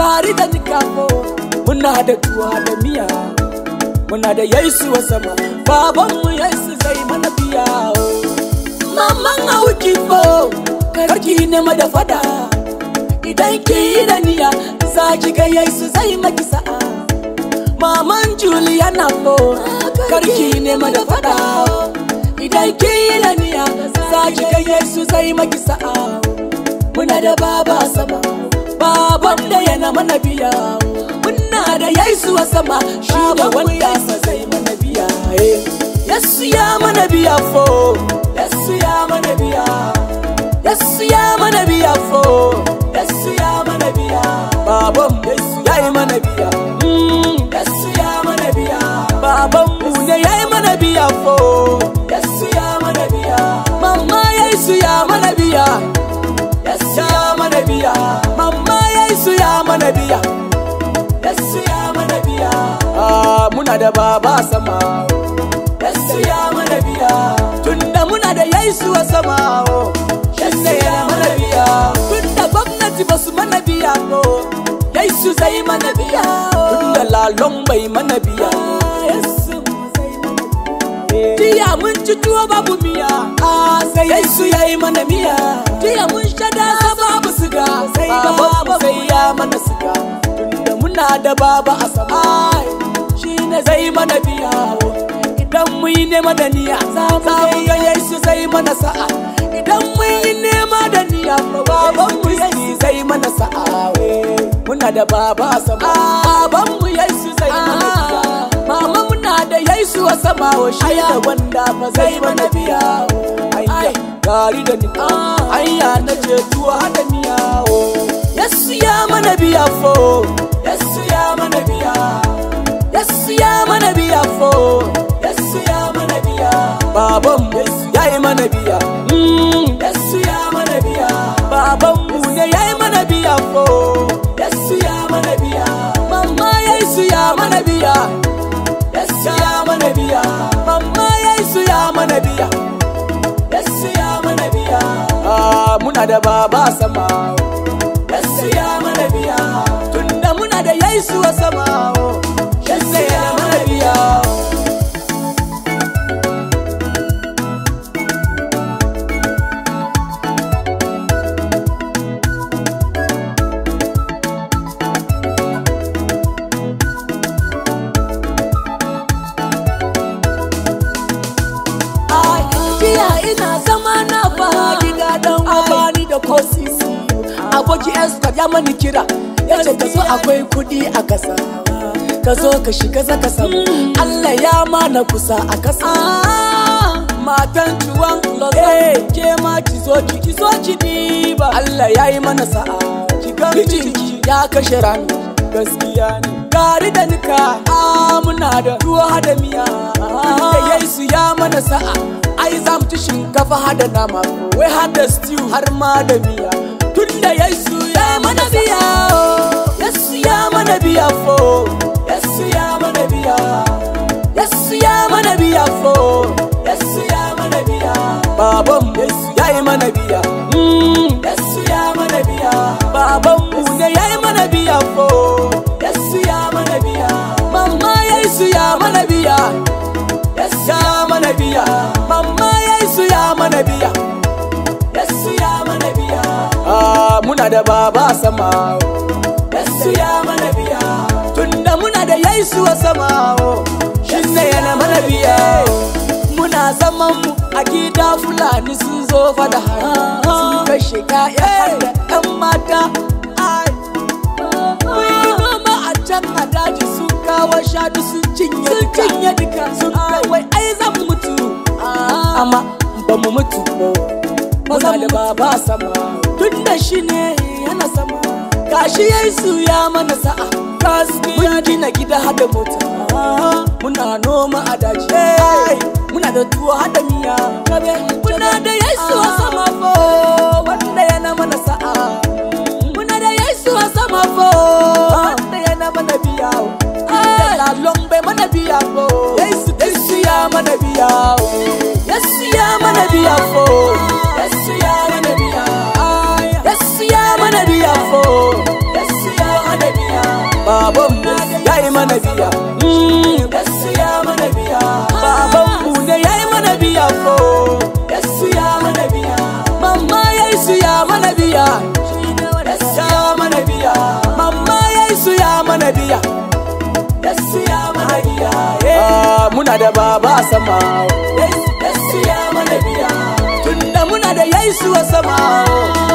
gari da nikafo muna da tuwa da miya muna da yesu a sama babanmu yesu zai mana biya maman auki fo karki ne da fada idan ki yi da niya za ki ga yesu zai maki sa'a maman juliana fo karki ne da fada idan ki yi da niya za ki ga yesu zai maki sa'a muna da baba sama baban da yana mana biya muna da yesu a sama shi da wanda sa zai mana biya yesu ya mana biya fo yesu ya mana biya yesu ya mana biya fo yesu ya mana biya baban yesu ya yi mana biya yesu ya mana biya baban mu ne ya yi mana biya fo yesu ya mana biya mama yesu ya mana biya yesu ya mana biya mama yesu ya mana biya yesu ya mana biya ah muna da baba sama yesu ya mana biya tunda muna da yesu a sama oh yesu ya mana biya tunda gwamnati ba su mana biya ko yesu zai mana biya tunda lalon bai mana biya yesu zai mana biya Jiya mun ci tuwo babu miya, a sai Yesu ya yi mana miya. Jiya mun shada sa babu siga, sai babu sai ya mana siga. Tunda muna da baba a sama, shi ne zai mana biya. Idan mun yi nema da niyya, za mu ga Yesu zai mana sa'a. Idan mun yi nema da niyya, baban mu Yesu zai mana sa'a. Muna da baba a sama, baban mu Yesu zai mana biya. Mama muna da Yesu a sama wa shi da wanda ba zai mana biya Ayya gari da ni Ayya na ce tuwa da miya Yesu ya mana biya fo Yesu ya mana biya Yesu ya mana biya fo Yesu ya mana biya Baban mu ya yi mana biya Yesu ya mana biya Baban mu ne ya yi mana biya fo Yesu ya mana biya Mama Yesu ya mana biya Yesu ya mana biya Mamma Yesu ya mana biya Yesu ya mana biya Ah muna da baba sama Yesu ya mana biya Tunda muna da Yesu a sama Yesu ya mana biya Jiya ina zama na fa gida don abani da kosisi Aboki Esther ya mani kira ya ce ka zo akwai kudi a kasa Ka zo ka shiga zaka samu Allah ya mana kusa a kasa Matan tuwon lozon ke ma ki zo ki ki zo ki diba Allah ya yi mana sa'a ki ga mijinki ya kashe rani gaskiya ne gari da nika a muna da ruwa hada miya da yesu ya mana sa'a ai za mu ci shinkafa hada nama wai hada stew har ma da miya tun da yesu ya mana biya yesu ya mana biya fo yesu ya mana biya yesu ya mana biya fo yesu ya mana biya baban yesu ya yi mana biya yesu ya mana biya baban mu ne ya yi mana biya fo yesu ya mana biya mama yesu ya mana biya yesu ya mana biya mama yesu ya mana biya yesu ya mana biya ah muna da baba sama yesu ya mana biya tunda muna da yesu a sama shi ne yana mana biya muna zaman mu a gida fulani sun zo fada sun kashe ƴaƴa da ƴan mata ai mun yi noma a can a daji sun kawo shadu sun cinye sun cinye duka sun kawai ai zan mutu amma ba mu mutu ba muna da baba sama tun da shi ne yana sama gashi yesu ya mana sa'a mun gina gida hada mota muna noma a daji muna da tuwo hada miya muna da yesu a sama fo wanda yana mana sa'a muna da yesu a sama fo wanda yana mana biya da lalon bai mana biya fo yesu ya mana biya yesu ya mana biya fo yesu ya mana biya yesu ya mana biya fo yesu ya mana biya biya ya mana biya mamma yesu ya mana biya yesu ya mana biya Ah, muna da baba a sama yesu ya mana biya tunda muna da yesu a sama